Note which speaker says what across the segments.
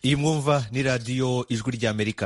Speaker 1: iyi mwumva ni radiyo ijwi ry'amerika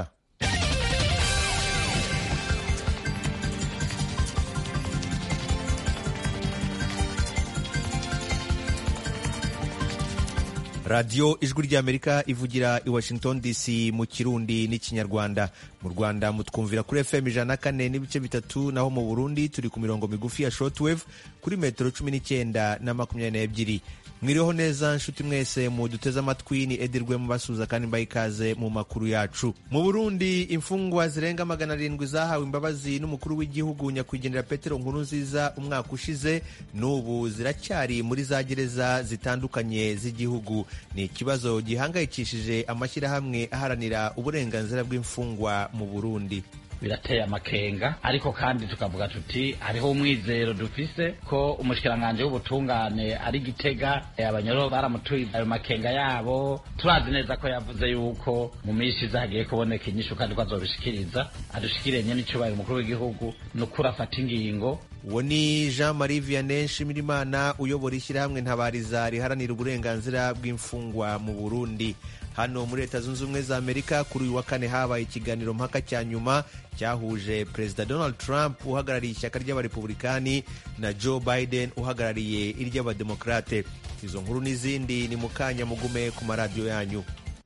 Speaker 1: radiyo ijwi ry'amerika ivugira i washington dc mu kirundi n'ikinyarwanda mu rwanda mutwumvira kuri fm ijana na kane n'ibice bitatu naho mu burundi turi ku mirongo migufi ya shortwave kuri metero cumi n'icyenda na makumyabiri n'ebyiri mwiriho neza nshuti mwese muduteze amatwi ni edirwe mubasuhuza kandi mbaha ikaze mu makuru yacu mu burundi imfungwa zirenga magana arindwi zahawe imbabazi n'umukuru w'igihugu nyakwigendera petero nkuru nziza umwaka ushize n'ubu ziracyari muri za gereza zitandukanye z'igihugu ni ikibazo gihangayikishije amashyirahamwe aharanira uburenganzira bw'imfungwa mu burundi
Speaker 2: birateye amakenga ariko kandi tukavuga tuti hariho umwizero dufise ko umushikiranganji w'ubutungane ari gitega abanyoro baramutuye ayo makenga yabo turazi neza ko yavuze yuko mu minsi iza hagiye kuboneka inyishu kandi ko azobishikiriza adushikiriye n'icyubahiro umukuru w'igihugu ni ukuri afata ingingo
Speaker 1: uwo ni jean marie vianney nshimirimana uyobora ishyirahamwe ntabariza riharanira uburenganzira bw'imfungwa mu burundi hano muri leta zunze ubumwe za amerika kuri uyu wa kane habaye ikiganiro mpaka cya nyuma cyahuje perezida donald trump uhagarariye ishyaka ry'abarepublikani na joe biden uhagarariye iry'abademokarate izo nkuru n'izindi ni mu kanya mugume ku maradiyo yanyu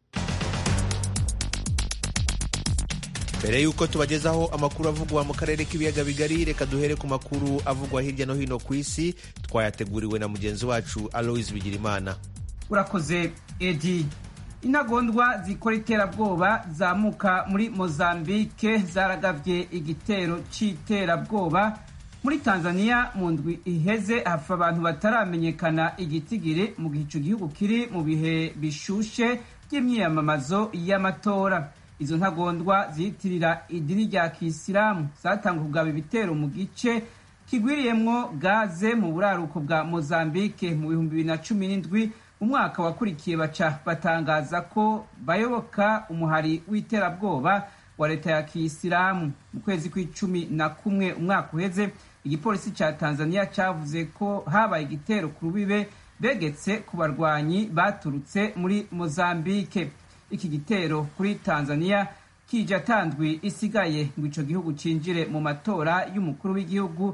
Speaker 1: mbere y'uko tubagezaho amakuru avugwa mu karere k'ibiyaga bigari reka duhere ku makuru avugwa hirya no hino ku isi twayateguriwe na mugenzi wacu aloise bigirimana
Speaker 3: urakoze edi intagondwa zikora iterabwoba zamuka muri mozambike zaragabye igitero c'iterabwoba muri tanzania mu ndwi iheze hapfa abantu bataramenyekana igitigiri mu gihe ico gihugu kiri mu bihe bishushe by'imyiyamamazo y'amatora izo ntagondwa ziyitirira idini rya kisilamu zatanga kugaba ibitero mu gice kigwiriyemwo gaze mu buraruko bwa mozambike mu bihumbi bibiri na cumi n'indwi umwaka wakurikiye baca batangaza ko bayoboka umuhari w'iterabwoba wa leta ya kiyisilamu mu kwezi kw'icumi na kumwe umwaka uheze igipolisi ca tanzania cavuze ko habaye igitero ku rubibe begetse ku barwanyi baturutse muri mozambike iki gitero kuri tanzania kije atandwi isigaye ngo ico gihugu cinjire mu matora y'umukuru w'igihugu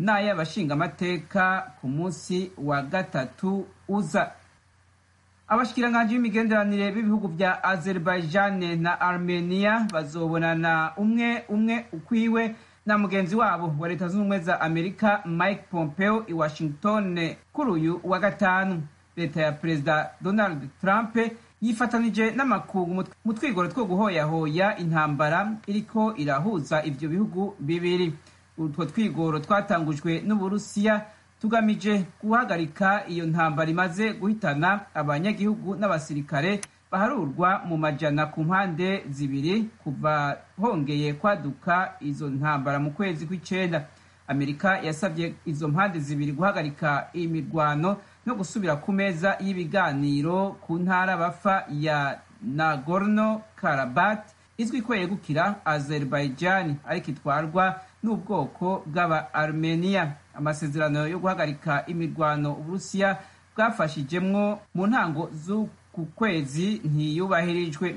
Speaker 3: n'ay'abashingamateka ku munsi wa gatatu uza abashikiranganji b'imigenderanire b'ibihugu vya azerbaijan na armenia bazobonana umwe umwe ukwiwe na mugenzi wabo wa leta zunze ubumwe za amerika mike pompeo i washington kuri uyu wa gatanu leta ya perezida donald trump yifatanije n'amakungu mu twigoro two guhoyahoya intambara iriko irahuza ivyo bihugu bibiri utwo twigoro twatangujwe n'uburusiya tugamije guhagarika iyo ntambara imaze guhitana abanyagihugu n'abasirikare baharurwa mu majana ku mpande zibiri kuva hongeye kwaduka izo ntambara mu kwezi kw'icenda amerika yasabye izo mpande zibiri guhagarika imirwano no gusubira ku meza y'ibiganiro ku ntara bafa ya nagorno karabat izwi ko yegukira azerbaijan ariko itwarwa n'ubwoko bw'aba armenia amasezerano yo guhagarika imirwano uburusiya bwafashijemwo mu ntango z'uku kwezi ntiyubahirijwe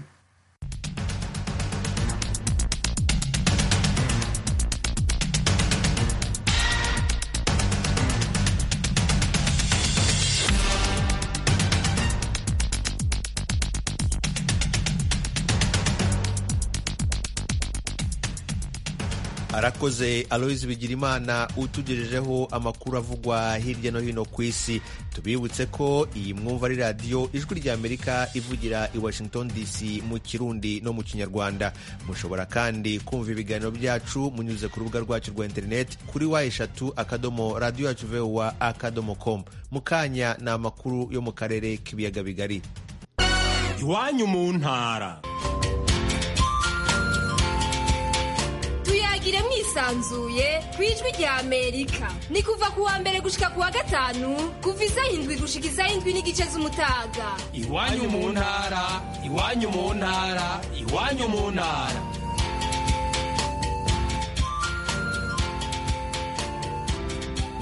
Speaker 1: arakoze aloise bigirimana utugejejeho amakuru avugwa hirya no hino ku isi tubibutse ko iyi mwumva ari radiyo ijwi rya amerika ivugira i washington dc mu kirundi no mu kinyarwanda mushobora kandi kumva ibiganiro byacu munyuze ku rubuga rwacu rwa interineti kuri wa eshatu akadomo radiyo yacu vowa akadomo com mu kanya ni amakuru yo mu karere k'ibiyaga bigari
Speaker 4: iwanyu mu ntara
Speaker 5: tuyagire mwisanzuye ku ijwi rya amerika ni kuva ku wa mbere gushika ku wa gatanu kuva isaha indwi gushika isaha indwi n'igice z'umutaga
Speaker 4: iwanyu mu ntara iwanyu mu ntara iwanyu mu ntara
Speaker 1: mu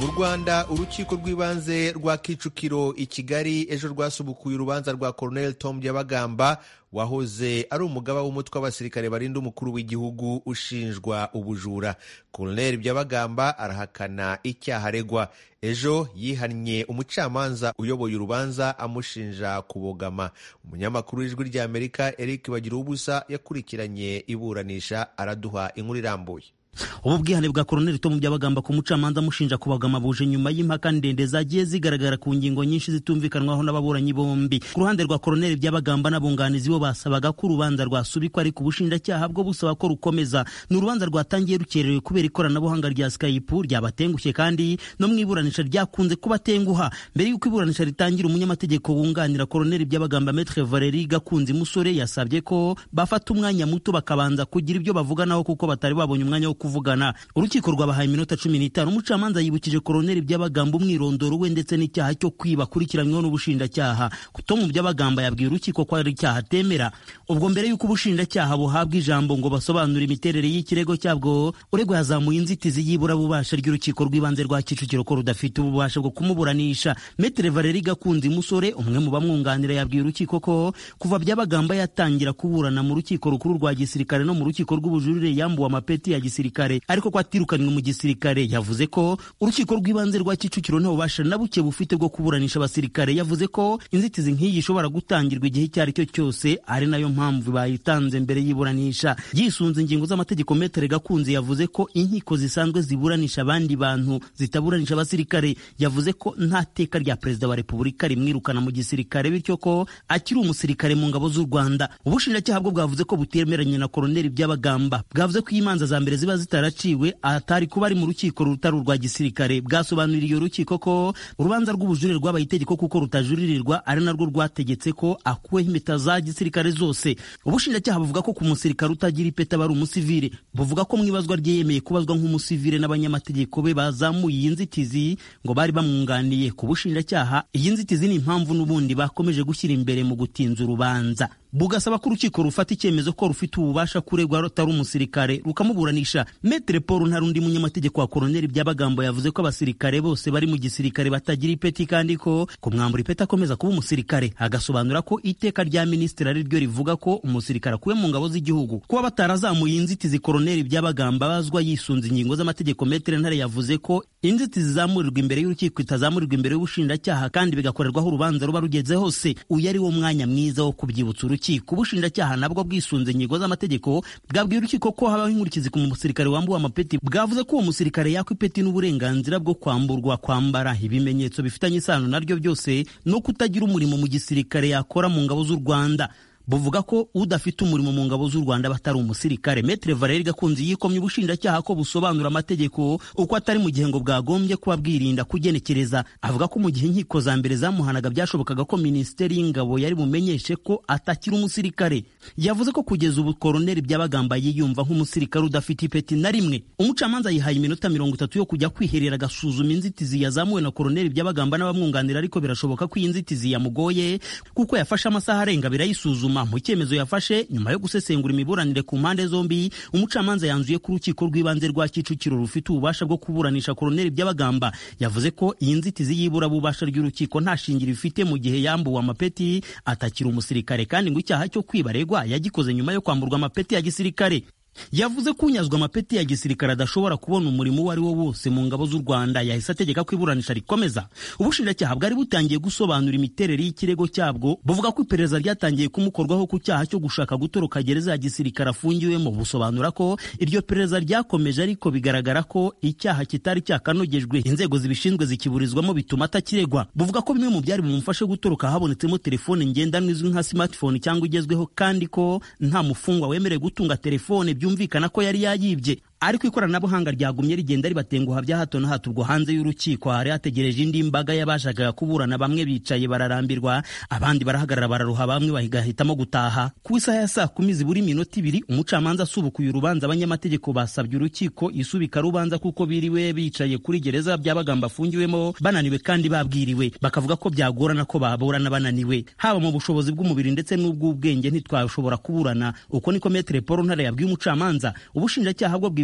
Speaker 1: mu rwanda urukiko rw'ibanze rwa kicukiro i kigali ejo rwasubukuye urubanza rwa colonel tom byabagamba wahoze ari umugaba w'umutwe w'abasirikare barinda umukuru w'igihugu ushinjwa ubujura colonel byabagamba arahakana icyaha aregwa ejo yihannye umucamanza uyoboye urubanza amushinja kubogama umunyamakuru w'ijwi ry'amerika eric bagira ubusa yakurikiranye iburanisha araduha inkuru irambuye
Speaker 6: ubu bwihane bwa koroneli tomu byabagamba ku mucamanza amushinja kubagama buje nyuma y'impaka ndende zagiye zigaragara ku ngingo nyinshi zitumvikanwaho n'ababuranyi bombi ku ruhande rwa koroneli byabagamba n'abunganizi bo basabaga ko urubanza rwasubikwa ariko ubushinjacyaha bwo busaba ko rukomeza ni urubanza rwatangiye rukerewe kubera ikoranabuhanga rya skype ryabatengushye kandi no mu iburanisha ryakunze kubatenguha mbere y'uko iburanisha ritangira umunyamategeko wunganira koroneli byabagamba metre valeri gakunzi musore yasabye ko bafata umwanya muto bakabanza kugira ibyo bavuganaho kuko batari babonye umwanya wo kuvugana urukiko rwabahaye iminota cumi n'itanu umucamanza yibukije koroneli by'abagamba umwirondoro we ndetse n'icyaha cyo kwiba akurikiranyweho n'ubushinjacyaha tomu by'abagamba yabwiye urukiko ko ari icyaha atemera ubwo mbere y'uko ubushinjacyaha buhabwa ijambo ngo basobanure imiterere y'ikirego cyabwo uregwa yazamuye inzitizi y'iburabubasha ry'urukiko rw'ibanze rwa kicukiro ko rudafite ububasha bwo kumuburanisha metere valeri gakunzi musore umwe mu bamwunganira yabwiye urukiko ko kuva by'abagamba yatangira kuburana mu rukiko rukuru rwa gisirikare no mu rukiko rw'ubujurire yambuwe amapeti ya gisirikare ariko ko atirukanwe mu gisirikare yavuze ko urukiko rw'ibanze rwa kicukiro nta bubasha na buke bufite bwo kuburanisha abasirikare yavuze ko inzitizi nk'iyi ishobora gutangirwa igihe icyo ari cyo cyose ari nayo mpamvu bayitanze mbere y'iburanisha yisunze ingingo z'amategeko metere gakunzi yavuze ko inkiko zisanzwe ziburanisha abandi bantu zitaburanisha abasirikare yavuze ko nta teka rya perezida wa repubulika rimwirukana mu gisirikare bityo ko akiri umusirikare mu ngabo z'u rwanda ubushinjacyaha bwo bwavuze ko butemeranye na koroneli by'abagamba bwavuze ko imanza za mbere ziba zitaraciwe atari kuba ari mu rukiko rutari urwa gisirikare bwasobanuriye urukiko ko urubanza rw'ubujurire rwabaye itegeko kuko rutajuririrwa ari narwo rwategetse ko akuweho impeta za gisirikare zose ubushinjacyaha buvuga ko ku musirikare utagira ipeta aba ari umusivile buvuga ko mu ibazwa rye yemeye kubazwa nk'umusivile n'abanyamategeko be bazamuye iyi nzitizi ngo bari bamwunganiye ku bushinjacyaha iyi nzitizi ni impamvu n'ubundi bakomeje gushyira imbere mu gutinza urubanza bugasaba ko urukiko rufata icyemezo ko rufite ububasha kuregwa rutari umusirikare rukamuburanisha metere paul nta rundi munyamategeko wa koroneli by'abagambo yavuze ko abasirikare bose bari mu gisirikare batagira ipeti kandi ko kumwambura ipeti akomeza kuba umusirikare agasobanura ko iteka rya minisitiri ari ryo rivuga ko umusirikare akuwe mu ngabo z'igihugu kuba batarazamuye inzitizi koroneli by'abagamba abazwa yisunze ingingo z'amategeko metere ntare yavuze ko inzitizi zizamurirwa imbere y'urukiko itazamurirwa imbere y'ubushinjacyaha kandi bigakorerwaho urubanza ruba rugeze hose uyu ari wo mwanya mwiza wo kubyibutsa urukiko ubushinjacyaha nabwo bwisunze ingingo z'amategeko bwabwiye urukiko ko habaho inkurikizi ku musirikare wambuwe amapeti bwavuze ko uwo musirikare yakwa ipeti n'uburenganzira bwo kwamburwa kwambara ibimenyetso bifitanye isano naryo byose no kutagira umurimo mu gisirikare yakora mu ngabo z'u rwanda buvuga ko udafite umurimo mu ngabo z'u Rwanda batari umusirikare Metre Valeri Gakunzi yikomye ubushinjacyaha ko busobanura amategeko uko atari mu gihe ngo bwagombye kuba bwirinda kugenekereza avuga ko mu gihe inkiko za mbere zamuhanaga byashobokaga ko minisiteri y'ingabo yari bumenyeshe ko atakiri umusirikare yavuze ko kugeza ubu koroneli by'abagamba yiyumva nk'umusirikare udafite ipeti na rimwe umucamanza yihaye iminota mirongo itatu yo kujya kwiherera agasuzuma inzitizi yazamuwe na koroneli by'abagamba n'abamwunganira ariko birashoboka ko iyi nzitizi yamugoye kuko yafashe amasaha arenga birayisuzuma mu cyemezo yafashe nyuma yo gusesengura imiburanire ku mpande zombi umucamanza yanzuye ko urukiko rw'ibanze rwa kicukiro rufite ububasha bwo kuburanisha koroneli by'abagamba yavuze ko iyi nzitizi y'iburabubasha ry'urukiko nta shingiro ifite mu gihe yambuwe amapeti atakiri umusirikare kandi ngo icyaha cyo kwibaregwa yagikoze nyuma yo kwamburwa amapeti ya gisirikare yavuze ko unyazwa amapeti ya gisirikare adashobora kubona umurimo uwo ari wo wose mu ngabo z'u rwanda yahise ategeka ko iburanisha rikomeza ubushinjacyaha bwari butangiye gusobanura imiterere y'ikirego cyabwo buvuga ko iperereza ryatangiye kumukorwaho ku cyaha cyo gushaka gutoroka gereza ya gisirikare afungiwemo busobanura ko iryo perereza ryakomeje ariko bigaragara ko icyaha kitari cyakanogejwe inzego zibishinzwe zikiburizwamo bituma atakiregwa buvuga ko bimwe mu byari bumufashe gutoroka habonetsemo telefone ngendanwa izwi nka smartphone cyangwa igezweho kandi ko nta mufungwa wemerewe gutunga telefone byumvikana ko yari yayibye ariko ikoranabuhanga ryagumye rigenda ribatenguha bya hato na hato ubwo hanze y'urukiko hari hategereje indi mbaga y'abashakaga kuburana bamwe bicaye bararambirwa abandi barahagarara bararuha bamwe bagahitamo gutaha ku isaha ya saa kumi zibura iminota ibiri umucamanza asubukuye urubanza abanyamategeko basabye urukiko isubika rubanza kuko biriwe bicaye kuri gereza byabagamba afungiwemo bananiwe kandi babwiriwe bakavuga ko byagorana ko baburana bananiwe haba mu bushobozi bw'umubiri ndetse n'ubw'ubwenge ntitwashobora kuburana uko niko metere paul ntare yabwiye umucamanza ubushinjacyaha bwo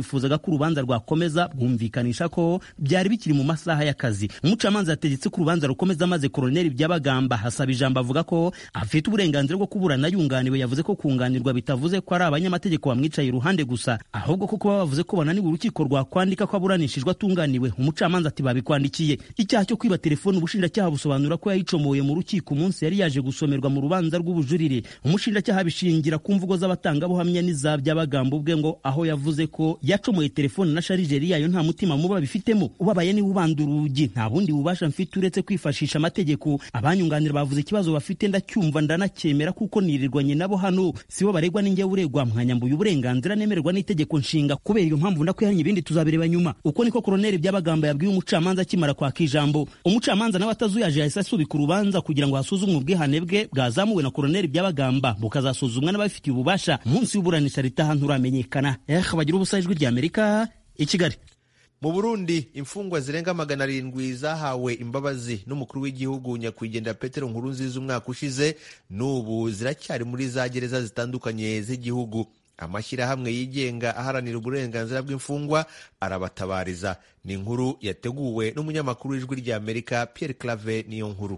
Speaker 6: bifuzaga ko urubanza rwakomeza bwumvikanisha ko byari bikiri mu masaha y'akazi umucamanza yategetse ko urubanza rukomeza maze koroneli byabagamba hasaba ijambo avuga ko afite uburenganzira bwo kuburana yunganiwe yavuze ko kunganirwa bitavuze ko ari abanyamategeko bamwicaye iruhande gusa ahubwo ko kuba bavuze ko bananiwe urukiko rwakwandika ko aburanishijwe atunganiwe umucamanza ati babikwandikiye icyaha cyo kwiba telefoni ubushinjacyaha busobanura ko yayicomoye mu rukiko umunsi yari yaje gusomerwa mu rubanza rw'ubujurire umushinjacyaha bishingira ku mvugo z'abatangabuhamya n'iza by'abagambo ubwe ngo aho yavuze ko yacomoye telefoni na sharijeri yayo nta mutima muba bifitemo ubabaye niba ubanda urugi nta bundi bubasha mfite uretse kwifashisha amategeko abanyunganira bavuze ikibazo bafite ndacyumva ndanacyemera kuko nirirwanye nabo hano sibo baregwa n'injye uregwa mwanyambuye uburenganzira nemererwa n'itegeko nshinga kubera iyo mpamvu ndakwihanye ibindi tuzabireba nyuma uko niko koroneli by'abagamba yabwiye umucamanza akimara kwaka ijambo umucamanza nawe atazuyaje yahise asubika urubanza kugira ngo hasuzumwe ubwihane bwe bwazamuwe na koroneli by'abagamba bukazasuzumwa n'ababifitiye ububasha munsi y'uburanisha ritaha nturamenyekana eh bagira ubusa ijwi ry'amerika i kigali
Speaker 1: mu burundi imfungwa zirenga magana arindwi zahawe imbabazi n'umukuru w'igihugu nyakwigendera petero nkurunziza umwaka ushize n'ubu ziracyari muri za gereza zitandukanye z'igihugu amashyirahamwe yigenga aharanira uburenganzira bw'imfungwa arabatabariza ni inkuru yateguwe n'umunyamakuru w'ijwi ry'amerika pierre clave niyo nkuru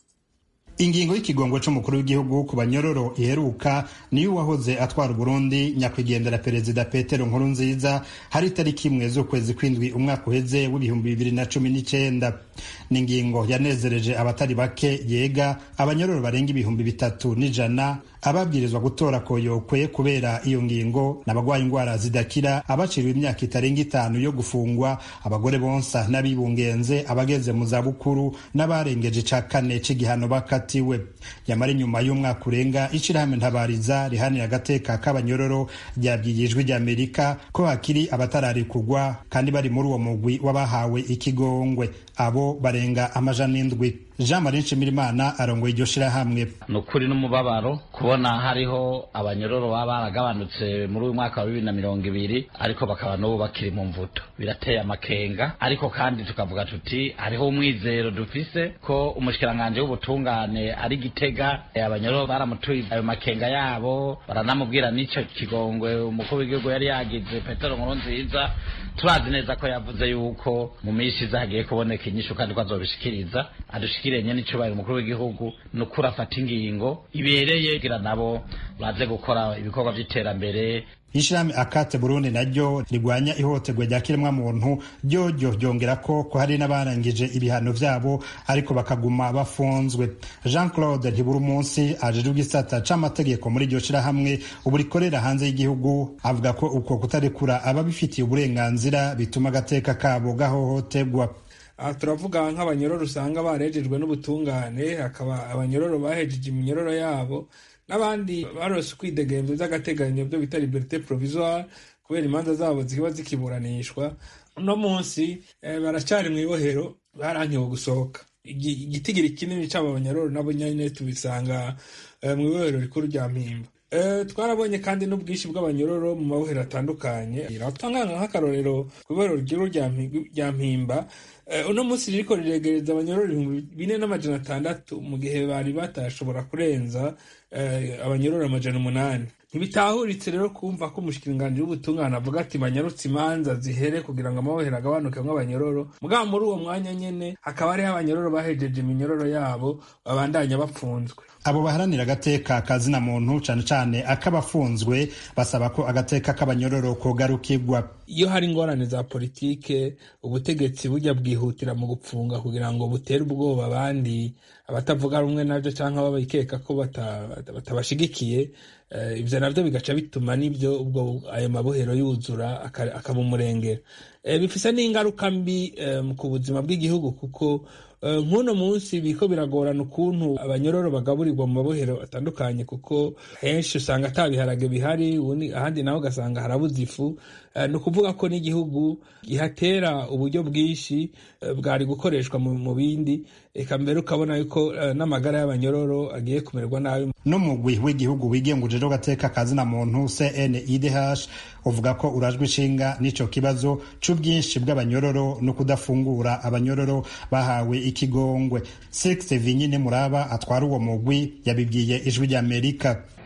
Speaker 7: ingingo y'ikigongo c'umukuru w'igihugu ku banyororo iheruka niyo uwahoze atwara uburundi nyakwigendera perezida petero nkuru nziza hari itariki imwe z'ukwezi kw'indwi umwaka uheze w'ibihumbi bibiri na cumi n'icenda ni ingingo yanezereje abatari bake yega abanyororo barenga ibihumbi bitatu n'ijana ababwirizwa gutora koyokwe kubera iyo ngingo n'abagwaye indwara zidakira abaciriwe imyaka itarenga itanu yo gufungwa abagore bonsa n'abibungenze abageze mu zabukuru n'abarengeje ica kane c'igihano bakatiwe yamara inyuma y'umwaka urenga ishirahamwe ntabariza rihanira agateka k'abanyororo ryabwiye ijwi ry'amerika ko hakiri abatararikugwa kandi bari muri uwo mugwi w'abahawe ikigongwe abo barenga amajana indwi jean marie nshimirimana arongoye iryo shirahamwe
Speaker 2: ni ukuri n'umubabaro kubona hariho abanyororo baba baragabanutse muri uyu mwaka wa bibiri na mirongo ibiri ariko bakaba n'ubu bakiri mu mvuto birateye amakenga ariko kandi tukavuga tuti hariho umwizero dufise ko umushikiranganji w'ubutungane ari gitega abanyororo baramutuye ayo makenga yabo baranamubwira n'ico kigongwe umukuru w'igihugu yari yagize petero nkuru nziza turazi neza ko yavuze yuko mu minsi iza hagiye kuboneka inyishu kandi ko azobishikiriza adushikiranye n'icubahiro umukuru w'igihugu ni ukuri afata ingingo ibereye kugira nabo baze gukora ibikorwa vy'iterambere
Speaker 7: ishirahamwe akate burundi naryo rigwanya ihohoterwa rya kiremwamuntu ryoryo ryongera ko ko hari n'abarangije ibihano vyabo ariko bakaguma bafunzwe jean claude ntibura umunsi ajejwe igisata c'amategeko muri iryo shirahamwe ubu rikorera hanze y'igihugu avuga ko uko kutarekura ababifitiye uburenganzira bituma agateka kabo gahohoterwa
Speaker 8: aha turavuga nk'abanyororo usanga barejejwe n'ubutungane hakaba abanyororo bahejeje iminyororo yabo n'abandi barose ukwidegemvya vy'agateganyo byo bita liberite provisoire kubera imanza zabo ziba zikiburanishwa uno munsi baracari mu ibohero barankiwe gusohoka igitigiri kinini c'abo banyororo nabo nyene tubisanga mu ibohero rikuru rya mpimba twarabonye kandi n'ubwinshi bw'abanyororo mu mabohero atandukanye tangana nk'akarorero ku ibohero rikuru rya mpimba uno munsi ririko riregereza abanyororo ibihumbi bine n'amajana atandatu mu gihe bari batashobora kurenza abanyororo amajana umunani ntibitahuritse rero kumva ko umushikiranganji w'ubutungane avuga ati banyarutse imanza zihere kugira ngo amabohero agabanukemwo abanyororo mugabo muri uwo mwanya nyene hakaba hariho abanyororo bahejeje iminyororo yabo babandanya bapfunzwe
Speaker 7: abo baharanira agateka kazina muntu cane cane ak'abafunzwe basaba ko agateka k'abanyororo kogarukirwa
Speaker 8: iyo hari ingorane za politike ubutegetsi bujya bwihutira mu gupfunga kugira ngo butere ubwoba abandi abatavuga rumwe nabyo cyangwa babikeka ko batabashigikiye ibyo nabyo bigaca bituma n'ibyo ubwo ayo mabohero yuzura akaba umurengera bifise n'ingaruka mbi ku buzima bw'igihugu kuko nk'uno munsi biko biragorana ukuntu abanyororo bagaburirwa mu mabohero atandukanye kuko henshi usanga ata biharage bihari ahandi naho ugasanga harabuze ifu ni ukuvuga ko n'igihugu gihatera uburyo bwinshi bwari gukoreshwa mu bindi reka mbere ukabona yuko n'amagara y'abanyororo agiye kumererwa nabi
Speaker 7: n'umugwi w'igihugu wigenguje rero gateka kazina muntu CNIDH uvuga ko urajwe ishinga n'ico kibazo c'ubwinshi bw'abanyororo no kudafungura abanyororo bahawe ikigongwe Six Vinyine Muraba atwara uwo mugwi yabibwiye ijwi ry'Amerika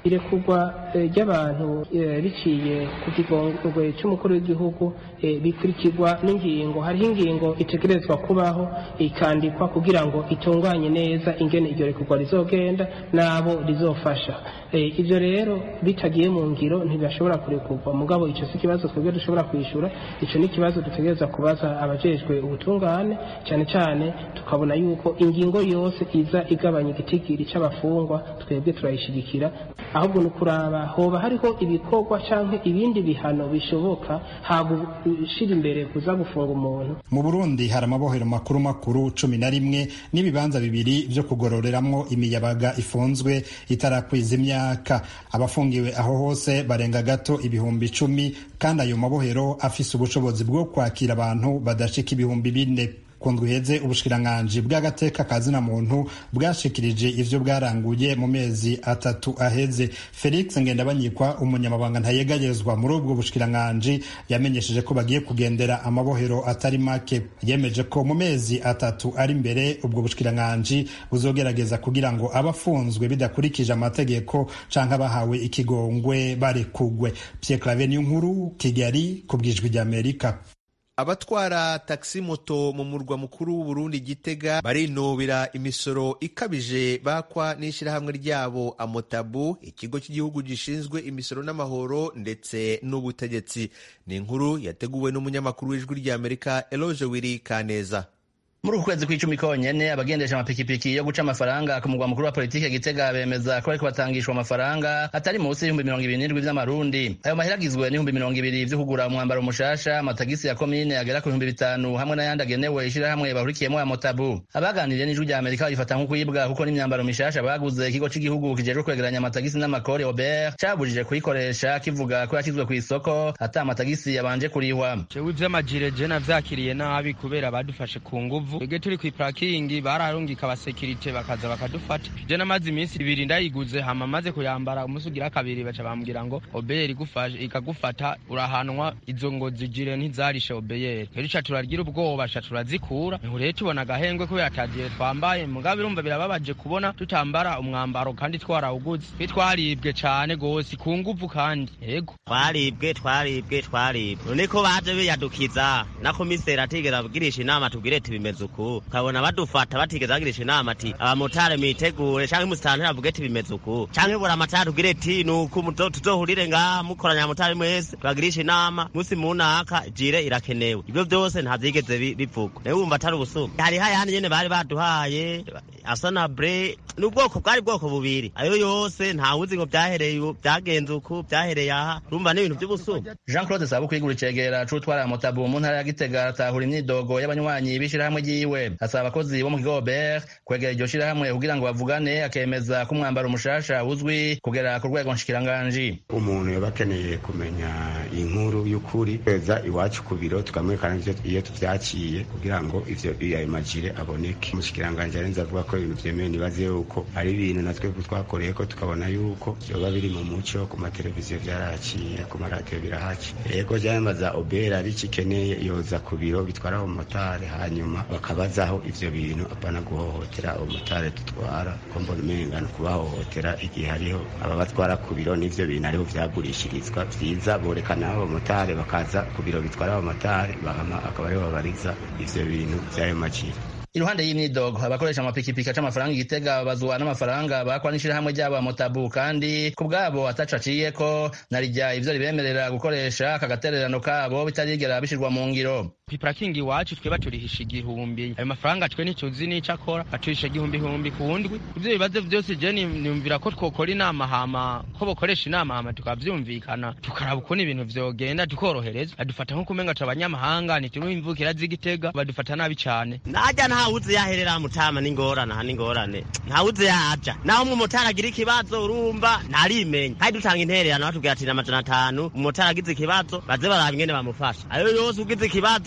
Speaker 9: irekurwa ry'abantu biciye ku kigongwe cy'umukuru w'igihugu bikurikirwa n'ingingo hariho ingingo itegerezwa kubaho ikandikwa kugira ngo itunganye neza ingene iryo rekurwa rizogenda n'abo rizofasha ibyo rero bitagiye mu ngiro ntibashobora kurekurwa mugabo icyo si ikibazo twebwe dushobora kwishyura icyo ni ikibazo dutegereza kubaza abajejwe ubutungane cyane cyane tukabona yuko ingingo yose iza igabanya igitigiri cy'abafungwa twebwe turayishyigikira ahubwo ni ukuraba hoba hariho ibikorwa cyangwa ibindi bihano bishoboka hagushyira imbere kuza gufunga umuntu
Speaker 7: mu burundi hari amabohero makuru makuru cumi na rimwe n'ibibanza bibiri byo kugororeramwo imiyabaga ifunzwe itarakwiza imyaka abafungiwe aho hose barenga gato ibihumbi icumi kandi ayo mabohero afise ubushobozi bwo kwakira abantu badashika ibihumbi bine kundwa iheze ubushikiranganji bw'agateka ka zina muntu bwashikirije ivyo bwaranguye mu mezi atatu aheze felix ngendabanyikwa umunyamabanga ntayegayezwa muri ubwo bushikiranganji yamenyesheje ko bagiye kugendera amabohero atari make yemeje ko mu mezi atatu ari imbere ubwo bushikiranganji buzogerageza kugira ngo abafunzwe bidakurikije amategeko canke abahawe ikigongwe barekugwe pierre claver niyo nkuru kigali ku bwijwi ry'amerika
Speaker 1: abatwara taxi moto mu murwa mukuru w'uburundi gitega barinubira imisoro ikabije bakwa n'ishyirahamwe ryabo amotabu ikigo cy'igihugu gishinzwe imisoro n'amahoro ndetse n'ubutegetsi ni inkuru yateguwe n'umunyamakuru w'ijwi ry'amerika eloge wiri kaneza
Speaker 10: muri uku kwezi kw'icumi konyene abagendesha amapikipiki yo guca amafaranga ku mugwa mukuru wa politike gitega bemeza ko bariko batangishwa amafaranga atari munsi y'ibihumbi mirongo ibiri n'indwi vy'amarundi ayo mahera agizwe n'ibihumbi mirongo ibiri vyo kugura umwambaro mushasha amatagisi ya komine agera ku bihumbi bitanu hamwe n'ayandi agenewe ishirahamwe bahurikiyemo ya motabu abaganiriye n'ijwi rya amerika babifata nko kwibwa kuko n'imyambaro mishasha baguze ikigo c'igihugu kijejwe kwegeranya amatagisi n'amakori obert cabujije kuyikoresha kivuga ko yashyizwe kw'isoko ata amatagisi yabanje kurihwa
Speaker 11: jewe ivy'amajire je navyakiriye nabi kubera badufashe ku nguvu twebwe turi kw'iparakingi bararungika abasekirite bakaza bakadufata je namaze iminsi ibiri ndayiguze hama maze kuyambara umunsi ugira kabiri baca bambwira ngo obeyeri ikagufata urahanwa izo ngo zijire ntizarishe obeyeri rero ca turagira ubwoba ca turazikura rero tubona agahengwe kubera atagiye twambaye mugabo irumva birababaje kubona tutambara umwambaro kandi twarawuguze twe twaribwe cane gose ku nguvu kandi yego
Speaker 12: twaribwe twaribwe twaribwe none ko baje biyadukiza na komiseri atigera abwirisha inama tubwire tibimeze uku ukabona badufata batigeze bagirisha inama ati abamotari mwitegure canke musitanteri avuge ati bimeze uku canke bura amatari tubwire ati nuku tuzohurire ngaha mukoranya abamotari mwese tubagirisha inama musi munaka jire irakenewe ivyo vyose ntavyigeze bivugwa nawe wumva atari ubusuma hariho ayandi nyene bari baduhaye asanabre ni ubwoko bwari bwoko bubiri ayo yose ntawuzi ngo vyahereye vyagenze uku vyahereye aha urumva n'ibintu vy'ubusuma
Speaker 10: jean claude sabu kwigura icegera c'utwara motabu mu ntara ya gitega aratahura imyidogo y'abanywanyi b'ishirahamwe ryiwe asaba abakozi bo mu kigo obert kwegera iryo shirahamwe kugira ngo bavugane akemeza ko umwambaro mushasha uzwi kugera ku rwego nshikiranganji
Speaker 13: umuntu yaba akeneye kumenya inkuru y'ukuri kweza iwacu ku biro tukamwerekana iyo tuvyaciye kugira ngo ivyo ayo majire aboneke umushikiranganji arenze avuga ko ibintu vyemewe nibaze yuko ari ibintu natwe twakoreye ko tukabona yuko vyoba biri mu muco ku mateleviziyo vyaraciye ku maradiyo birahaci rego vyambaza obera bikikeneye yoza ku biro bitwara abamotari hanyuma bakabazaho ivyo bintu apana guhohotera abamotari dutwara ko mbona umenga ni kubahohotera igihe hariho ababatwara ku biro n'ivyo bintu ariho vyagurishirizwa vyiza borekana abamotari bakaza ku biro bitwara abamotari bahama akaba ariho babariza ivyo bintu vy'ayo maciro
Speaker 10: iruhande y'imyidogo abakoresha amapikipiki aca amafaranga igitega babazwa n'amafaranga bakwa n'ishirahamwe ryabo motabu kandi ku bwabo ataco aciyeko narijya ivyo ribemerera gukoresha aka gatererano kabo bitarigera bishirwa mu ngiro
Speaker 11: kw'iparakingi iwacu twe baturihisha igihumbi ayo mafaranga twe ntituzi n'ico akora baturisha igihumbi ihumbi ku ndwi ivyo bibazo vyose je niyumvira ko twokora inama hama ko bokoresha inama hama tukavyumvikana tukaraba ukuntu ibintu vyogenda tukorohereza badufata nko kumenga turi abanyamahanga ntituri imvukira z'igitega badufata nabi cane
Speaker 12: najya ntawuzi yaherera mutama n'ingorane aha n'ingorane ntawuzi yaja naho umumotari agira ikibazo urumva ntarimenya kandi dutanga intererano batubwira ati n'amajana atanu umumotari agize ikibazo baze baraba ingene bamufasha ayo yose ugize ikibazo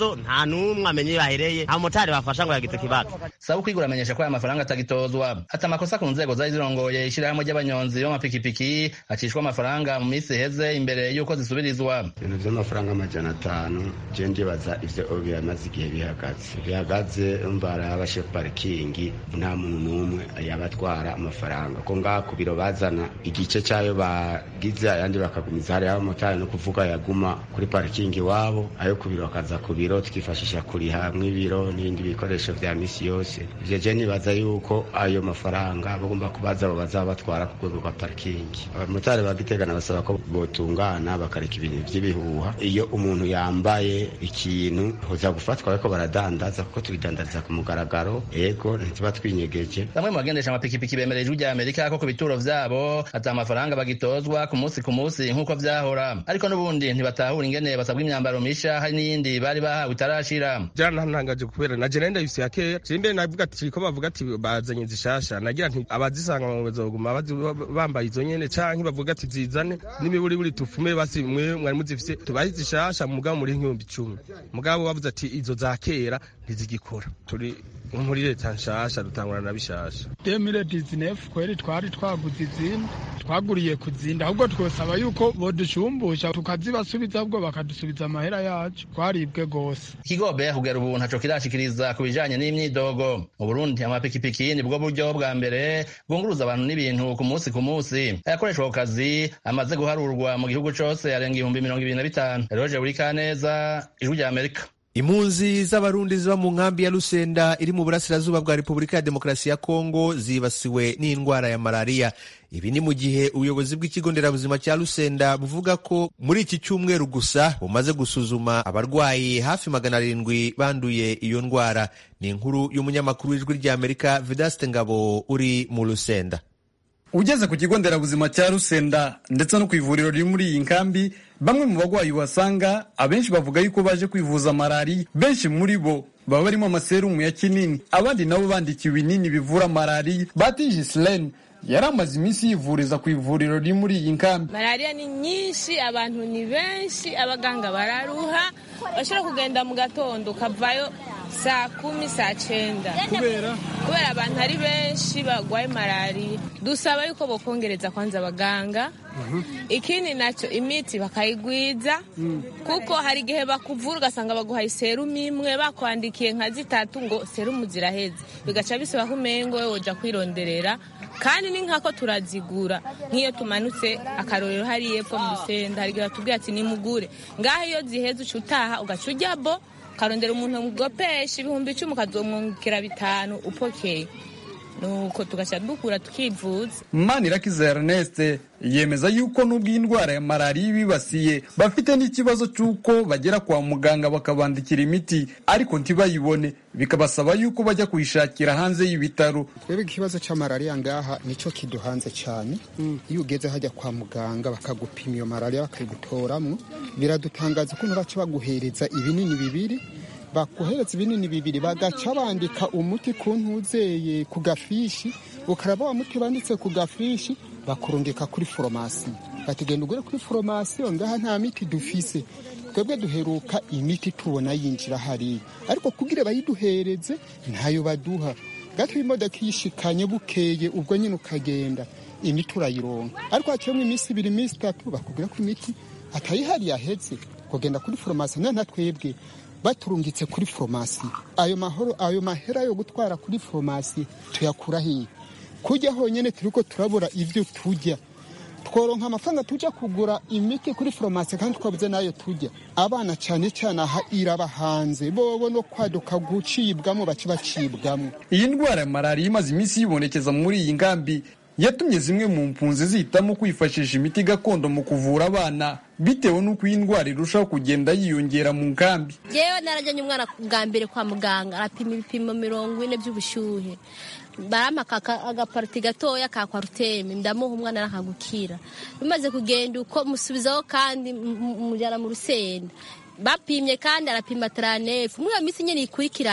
Speaker 12: ikibazo nta n'umwe amenye iyo ahereye nta mumotari bafasha ngo yagize ikibazo
Speaker 10: saba ukwigura amenyesha ko aya mafaranga atagitozwa ati amakosa ku nzego zari zirongoye ishyirahamwe ry'abanyonzi b'amapikipiki acishwa amafaranga mu minsi iheze imbere y'uko zisubirizwa
Speaker 13: ibintu by'amafaranga amajana atanu je ndibaza ivyo biramaze igihe bihagaze bihagaze mbara abashe parikingi nta muntu n'umwe yabatwara amafaranga ko ngaha ku biro bazana igice cyayo bagize ayandi bakagumiza hariya abamotari no kuvuga yaguma kuri parikingi iwabo ayo ku biro bakaza ku biro tukifashisha kuriha mw'ibiro n'ibindi bikoresho vya misi yose ivyo je nibaza yuko ayo mafaranga bagomba kubaza abo bazaba batwara ku rwego rwa parikingi abamotari bagitegana basaba ko botungana bakareka ibintu vy'ibihuha iyo umuntu yambaye ikintu hoza gufatwa bariko baradandaza kuko tubidandariza ku mugaragaro ego ntituba twinyegeje
Speaker 10: bamwe mu bagendesha amapikipiki bemerera ijwi rya amerika ko ku bituro vyabo ata amafaranga bagitozwa ku munsi ku munsi nk'uko vyahora ariko n'ubundi ntibatahura ingene basabwa imyambaro misha hari n'iyindi bari bahawe itarashira
Speaker 11: jana ntangaje kubera na jena ndayise ya kera simbe navuga ati ko bavuga ati bazanye zishasha nagira nti abazisanga mu bazoguma bambaye izo nyene canke bavuga ati zizane n'imiburi buri tufume basi mwe mwari muzifise tubahe zishasha mugabo muri nk'ibihumbi icumi mugabo bavuze ati izo za kera ntizigikora turi muri leta nshasha dutangura na bishasha
Speaker 14: demire dizinefu kweri twari twaguze izindi twaguriye kuzinda ahubwo twosaba yuko bodushumbusha tukazibasubiza ahubwo bakadusubiza amahera yacu twaribwe gose
Speaker 10: ikigobe kugera ubu ntaco kirashikiriza ku bijanye n'imyidogo mu burundi amapikipiki nibwo buryo bwa mbere bwunguruza abantu n'ibintu ku munsi ku munsi ayakoreshwa ku kazi amaze guharurwa mu gihugu cose arenga ibihumbi mirongo ibiri na bitanu eroje buri kaneza ijwi rya amerika
Speaker 1: impunzi z'abarundi ziba mu nkambi ya Lusenda iri mu burasirazuba bwa Repubulika ya Demokarasi ya Kongo zibasiwe n'indwara ya malariya ibi ni mu gihe ubuyobozi bw'ikigo nderabuzima cya Lusenda buvuga ko muri iki cyumweru gusa bumaze gusuzuma abarwayi hafi magana arindwi banduye iyo ndwara ni inkuru y'umunyamakuru w'ijwi ry'Amerika Vedaste Ngabo uri mu Lusenda
Speaker 15: ugeze ku kigo nderabuzima cya Rusenda ndetse no ku ivuriro riri muri iyi nkambi bamwe mu bagwayi uhasanga abenshi bavuga yuko baje kwivuza malariya benshi muri bo baba barimo amaserumu ya kinini abandi nabo bandikiwe ibinini bivura malariya batije silene yari amaze iminsi yivuriza ku ivuriro riri muri iyi nkambi
Speaker 16: malariya ni nyinshi abantu ni benshi abaganga bararuha bashobora kugenda mu gatondo ukavayo saa kumi saa cyenda
Speaker 15: kubera
Speaker 16: kubera abantu ari benshi barwaye malariya dusaba yuko bokongereza kwanza abaganga ikindi nacyo imiti bakayigwiza kuko hari igihe bakuvura ugasanga baguhaye serumu imwe bakwandikiye nka zitatu ngo serumu ziraheze bigaca bisaba ko umengo wowe ujya kwironderera kandi ni nkako turazigura nk'iyo tumanutse akarorero hariya epfo mu rusenda hari igihe batubwira ati nimugure ngaho iyo ziheze uca utaha ugaca ujya bo ukarondera umuntu mugopesha ibihumbi icumi ukazomwungukira bitanu upokeye nuko tugashyira dukura tukivuza
Speaker 15: manirakiza ernest yemeza yuko n'ubwo iyi ndwara ya malariya ibibasiye bafite n'ikibazo cy'uko bagera kwa muganga bakabandikira imiti ariko ntibayibone bikabasaba yuko bajya kuyishakira hanze y'ibitaro
Speaker 17: twebwe ikibazo cya malariya ngaha nicyo kiduhanze cyane iyo ugeze hajya kwa muganga bakagupima iyo malariya bakayigutoramo biradutangaza ukuntu baca baguhereza ibinini bibiri bakohereza ibinini bibiri bagaca bandika umuti ku ntuzeye ku gafishi ukaraba wa muti banditse ku gafishi bakurungika kuri foromasi bategenda ugure kuri foromasiyo ngaha nta miti dufise twebwe duheruka imiti tubona yinjira hariya ariko kugira bayiduhereze ntayo baduha gato imodoka iyishikanye bukeye ubwo nyine ukagenda imiti urayironka ariko haciyemo iminsi ibiri iminsi itatu bakubwira ko imiti atayihari yahetse kugenda kuri foromasi nta twebwe baturungitse kuri foromasi ayo mahoro ayo mahera yo gutwara kuri foromasi tuyakura hiya kujya honyine turi ko turabura ibyo tujya tworonka amafaranga tujya kugura imiti kuri foromasi kandi twabuze n'ayo tujya abana cyane cyane aha iraba hanze bobo no kwaduka gucibwamo bace bacibwamo
Speaker 15: iyi ndwara ya malariya imaze iminsi yibonekeza muri iyi ngambi yatumye zimwe mu mpunzi zihitamo kwifashisha imiti gakondo mu kuvura abana bitewe n'uko iyi ndwara irushaho kugenda yiyongera mu nkambi
Speaker 18: yewe narajyanye umwana bwa mbere kwa muganga arapima ibipimo mirongo ine by'ubushyuhe barampa agapariti gatoya ka kwaruteme ndamuha umwana arakagukira bimaze kugenda uko musubizaho kandi mujyana mu rusenda bapimye kandi arapima taranefu muri iyo minsi nyine ikurikirana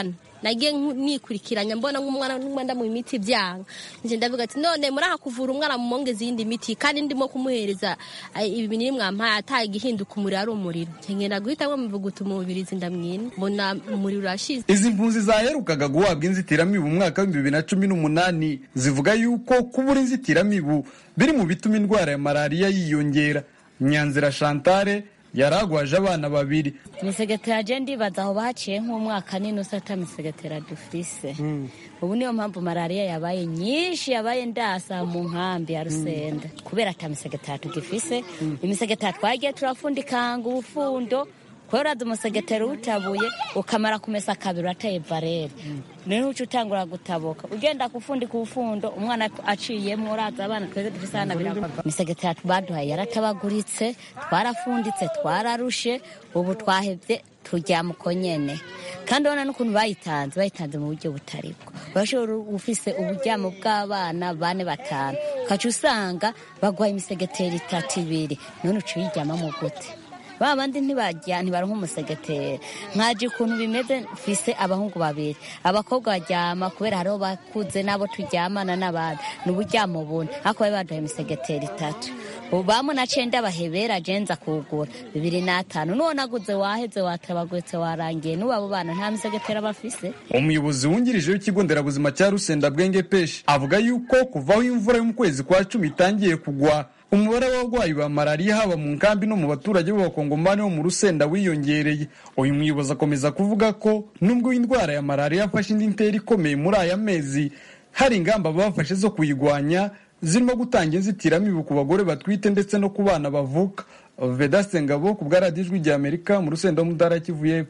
Speaker 18: nagiye nikurikiranya mbona nk'umwana n'umwenda mu miti byanga nje ndavuga ati none muraha kuvura umwana mumongeza iyindi miti kandi ndimo kumuhereza ibi binini mwampaye ataye igihinduka umuriro ari umuriro nkengenda guhitamo muvuguta umubirizi ndamwina mbona umuriro urashize
Speaker 15: izi mpunzi zaherukaga guhabwa inzitiramibu mu mwaka w'ibihumbi bibiri na cumi n'umunani zivuga yuko kubura inzitiramibu biri mu bituma indwara ya malariya yiyongera nyanzira chantale yaragwaje abana babiri
Speaker 19: imisegetera je ndibaza aho baciye nk'umwaka n'inusu ata misegetera dufise ubu niyo mpamvu malariya yabaye nyinshi yabaye ndasa mu nkambi ya rusenda kubera ata misegetera tugifise imisegetera twagiye turafundikanga ubufundo kubera uraza umusegetera utabuye ukamara kumesa kabiri urateye barere niho uca utangura gutabuka ugenda gufundika ubufundo umwana aciyemo uraza abana twese dufise hana biragwa imisegetera baduhaye yaratabaguritse twarafunditse twararushe ubu twahevye turyama uko nyene kandi ubona n'ukuntu bayitanze bayitanze mu buryo butari bwo urashobora ufise uburyamo bw'abana bane batanu ukaca usanga bagwaye imisegetera itatu ibiri none uca uyiryamamo gute ba bandi ntibajya ntibaronka umusegetera nkaje ukuntu bimeze mfise abahungu babiri abakobwa baryama kubera hariho bakuze nabo turyamana n'abandi ni uburyamo bune ariko bari baduhaye imisegetera itatu ubamu na cenda bahebera jenza kugura bibiri n'atanu nuwo naguze waheze watabaguretse warangiye n'ubu abo bana nta misegetera bafise
Speaker 15: umuyobozi wungirije w'ikigo nderabuzima cya rusenda bwenge peshi avuga yuko kuvaho imvura yo mu kwezi kwa cumi itangiye kugwa umubare w'abarwayi ba malariya haba mu nkambi no mu baturage b'abakongomani bo mu rusenda wiyongereye uyu muyobozi akomeza kuvuga ko nubwo indwara ya malariya yafashe indi ntera ikomeye muri aya mezi hari ingamba bafashe zo kuyigwanya zirimo gutanga inzitiramibu ku bagore batwite ndetse no ku bana bavuka vedaste ngabo ku bwa radiyo ijwi rya amerika mu rusenda wo mu ntara kivuye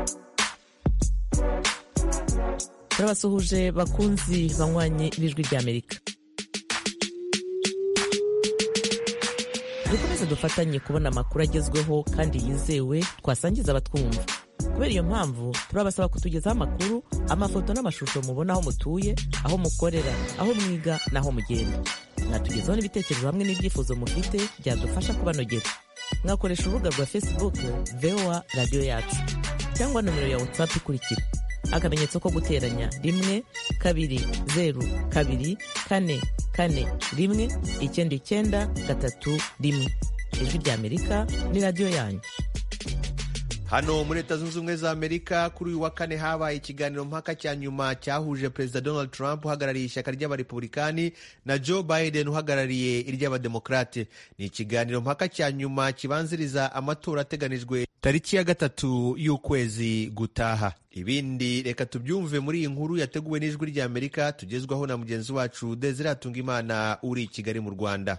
Speaker 20: turabasuhuje bakunzi banywanyi b'ijwi rya amerika dukomeze dufatanye kubona amakuru agezweho kandi yizewe twasangiza abatwumva kubera iyo mpamvu turabasaba kutugezaho amakuru amafoto n'amashusho mubona aho mutuye aho mukorera aho mwiga n'aho mugenda mwatugezaho n'ibitekerezo hamwe n'ibyifuzo mufite byadufasha kubanogera mwakoresha urubuga rwa facebook voa radiyo yacu cyangwa nomero ya whatsapp ikurikira akamenyetso ko guteranya rimwe kabiri zeru kabiri kane kane rimwe icyenda icyenda gatatu rimwe ijwi rya amerika ni radiyo yanyu
Speaker 1: hano muri leta zunze ubumwe za amerika kuri uyu wa kane habaye ikiganiro mpaka cya nyuma cyahuje perezida donald trump uhagarariye ishyaka ry'abarepublikani na joe biden uhagarariye iry'abademokarate ni ikiganiro mpaka cya nyuma kibanziriza amatora ateganijwe tariki ya gatatu y'ukwezi gutaha ibindi reka tubyumve muri iyi nkuru yateguwe n'ijwi rya amerika tugezwaho na mugenzi wacu desire imana uri i kigali mu rwanda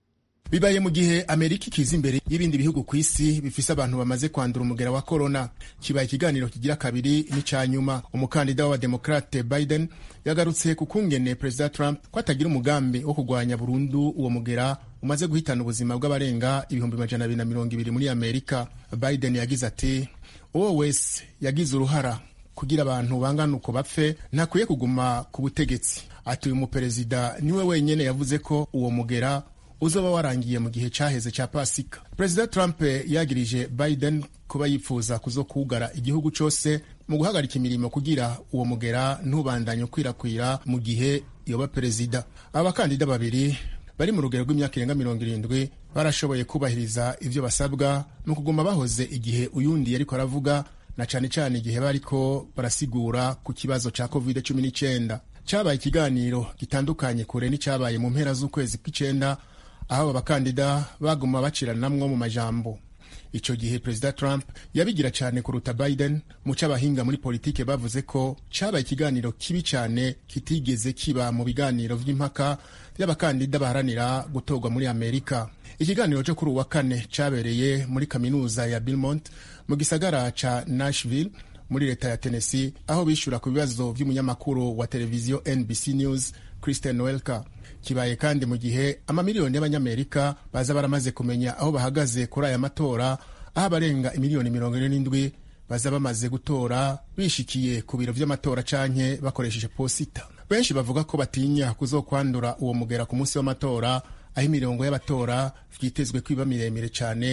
Speaker 21: bibaye mu gihe amerika ikiza imbere y'ibindi bihugu ku isi bifise abantu bamaze kwandura umugera wa korona kibaye ikiganiro kigira kabiri n'icya nyuma umukandida w'abademokrate biden yagarutse ku kungene perezida trump ko atagira umugambi wo kurwanya burundu uwo mugera umaze guhitana ubuzima bw'abarenga ibihumbi majana abiri na mirongo ibiri muri amerika biden yagize ati uwo wese yagize uruhara kugira abantu bangana uko bapfe ntakwiye kuguma ku butegetsi ati uyu muperezida niwe wenyine yavuze ko uwo mugera uzoba warangiye mu gihe cyaheze cya pasika perezida trump yagirije biden kuba yifuza kuzokugara igihugu cyose mu guhagarika imirimo kugira uwo mugera ntubandanye ukwirakwira mu gihe yoba perezida abakandida babiri bari mu rugero rw'imyaka irenga mirongo irindwi barashoboye kubahiriza ibyo basabwa mu kuguma bahoze igihe uyundi yariko aravuga na cyane cyane igihe bariko barasigura ku kibazo cya covid cumi n'icyenda cyabaye ikiganiro gitandukanye kure n'icyabaye mu mpera z'ukwezi kw'icyenda aho aba bakandida baguma baciranamwo mu majambo icyo gihe perezida trump yabigira cyane kuruta biden mu cy'abahinga muri politike bavuze ko cyabaye ikiganiro kibi cyane kitigeze kiba mu biganiro by'impaka by'abakandida baharanira gutorwa muri amerika ikiganiro cyo kuri uwa kane cyabereye muri kaminuza ya Belmont mu gisagara ca nashville muri leta ya tennessee aho bishyura ku bibazo by'umunyamakuru wa televiziyo nbc news kristen welker kibaye kandi mu gihe amamiliyoni y'abanyamerika baza baramaze kumenya aho bahagaze kuri aya matora aho abarenga imiliyoni mirongo ine n'indwi baza bamaze gutora bishikiye ku biro vy'amatora canke bakoresheje posita benshi bavuga ko batinya kuzokwandura uwo mugera ku munsi w'amatora aho imirongo y'abatora vyitezwe kwiba miremire cane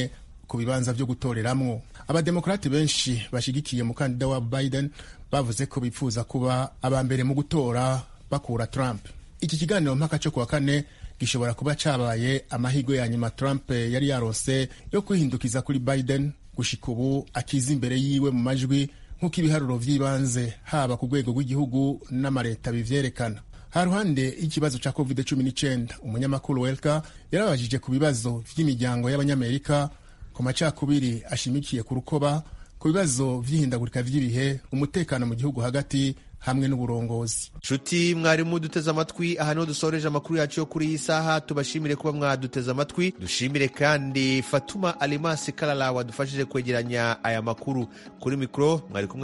Speaker 21: ku bibanza vyo gutoreramwo abademokrati benshi bashigikiye umukandida wa biden bavuze ko bifuza kuba aba mbere mu gutora bakura trump iki kiganiro mpaka cyo kuwa kane gishobora kuba cabaye amahirwe ya nyuma trump yari yaronse yo kwihindukiza kuri biden gushika ubu akiza imbere yiwe mu majwi nk'uko ibiharuro vy'ibanze haba ku rwego rw'igihugu n'amareta bivyerekana ha ruhande y'ikibazo ca covid 19 umunyamakuru welka yarabajije ku bibazo vy'imiryango y'abanyamerika ku macakubiri ashimikiye ku rukoba ku bibazo vy'ihindagurika vy'ibihe umutekano mu gihugu hagati hamwe n'uburongozi
Speaker 1: nshuti mwarimu duteze amatwi aha niho dusoreje amakuru yacu yo kuri iyi saha tubashimire kuba mwaduteze amatwi dushimire kandi fatuma alimasi karara wadufashije kwegeranya aya makuru kuri mikoro mwari kumwe